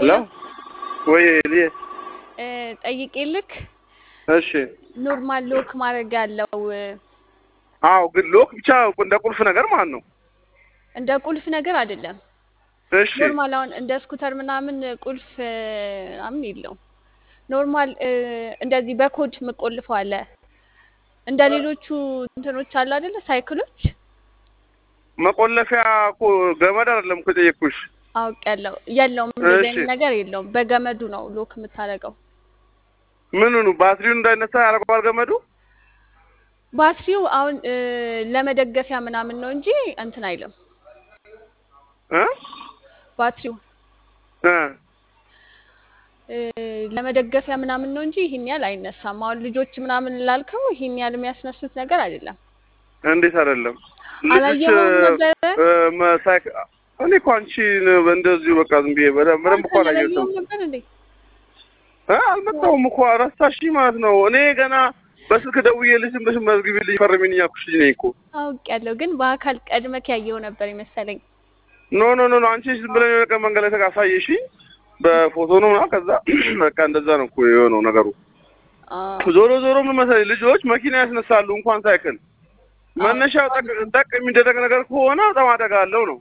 ሄሎ ወይ ልዬ እ፣ ጠይቄልክ እሺ ኖርማል ሎክ ማድረግ ያለው እ፣ አዎ ግን ሎክ ብቻ እንደ ቁልፍ ነገር ማለት ነው እንደ ቁልፍ ነገር አይደለም። እሺ ኖርማል አሁን እንደ ስኩተር ምናምን ቁልፍ እ፣ ምናምን የለውም። ኖርማል እ፣ እንደዚህ በኮድ የምቆልፈው አለ። እንደ ሌሎቹ እንትኖች አሉ አይደለ? ሳይክሎች መቆለፊያ እኮ ገመድ አይደለም እኮ የጠየቅኩሽ አውቅ ያለው የለውም። እንደዚህ እሺ አይነት ነገር የለውም። በገመዱ ነው ሎክ የምታደርገው። ምኑኑ ባትሪውን እንዳይነሳ ያደርገዋል ገመዱ ባትሪው አሁን እ፣ ለመደገፊያ ምናምን ነው እንጂ እንትን አይልም። እ ባትሪው እ እ፣ ለመደገፊያ ምናምን ነው እንጂ ይህን ያህል አይነሳም። አሁን ልጆች ምናምን ላልከው ይህን ያህል የሚያስነሱት ነገር አይደለም። እንዴት አይደለም ልጅሽ አላየኸውም ነበረ? እ፣ መሳይክ እኔ እኮ አንቺን እንደዚሁ በቃ ዝም ብዬ በደንብ በደንብ እኮ አንተ አላየሁትም አላየኸውም ነበር እንዴ? እ አልመጣሁም እኮ ረሳሽኝ ማለት ነው እኔ ገና በስልክ ደውዬልሽ ዝም ብለሽ መዝግቢልኝ ፈርሚኝ እያልኩሽ ልጅ ነኝ እኮ አውቄያለሁ፣ ግን በአካል ቀድመክ ያየኸው ነበር ይመሰለኝ። ኖ ኖ ኖ ኖ አንቺ ዝም ብለን የሆነ ቀን መንገድ ላይ ተካሳየሽኝ በፎቶ ነው ምናምን ከዛ በቃ እንደዛ ነው እኮ የሆነው ነገሩ አዎ ዞሮ ዞሮ ምን መሰለኝ ልጆች መኪና ያስነሳሉ እንኳን ሳይክል መነሻው ጠቅ ጠቅ የሚደረግ ነገር ከሆነ በጣም አደጋ አለው ነው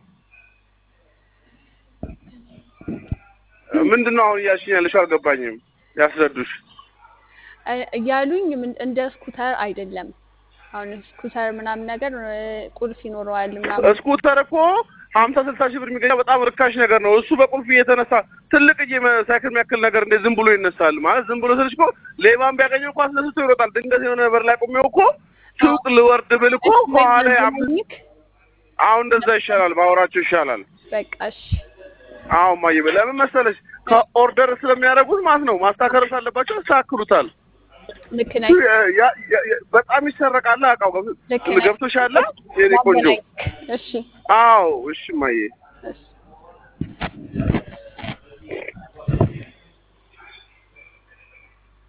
ምንድን ነው አሁን እያልሽኝ ያለሽው አልገባኝም ያስረዱሽ እ- እያሉኝ ምን- እንደ ስኩተር አይደለም። አሁን ስኩተር ምናምን ነገር እ፣ ቁልፍ ይኖረዋል ምናምን። ስኩተር እኮ ሀምሳ ስልሳ ሺህ ብር የሚገኘው በጣም ርካሽ ነገር ነው። እሱ በቁልፍ እየተነሳ ትልቅ እየ ሳይክል የሚያክል ነገር እንዴት ዝም ብሎ ይነሳል? ማለት ዝም ብሎ ስልሽ እኮ ሌባም ቢያገኘው እኮ አስነስቶ ይሮጣል። ድንገት የሆነ በር ላይ ቆሜው እኮ ሱቅ ልወርድ ብል እኮ ከኋላ አምስት በሚያገናኝክ አሁን እንደዛ ይሻላል፣ ባወራቸው ይሻላል። በቃ እሺ፣ አሁን ማየ ለምን መሰለሽ ከኦርደር ስለሚያደርጉት ማለት ነው ማስተካከል አለባቸው፣ ያስተካክሉታል። ልክ ነህ። ያ- ያ- ያ- በጣም ይሰረቃል። አውቃው ልክ ነህ። ገብቶሻል የኔ ቆንጆ። ላገናኝክ። እሺ አዎ እሺ ማየ እሺ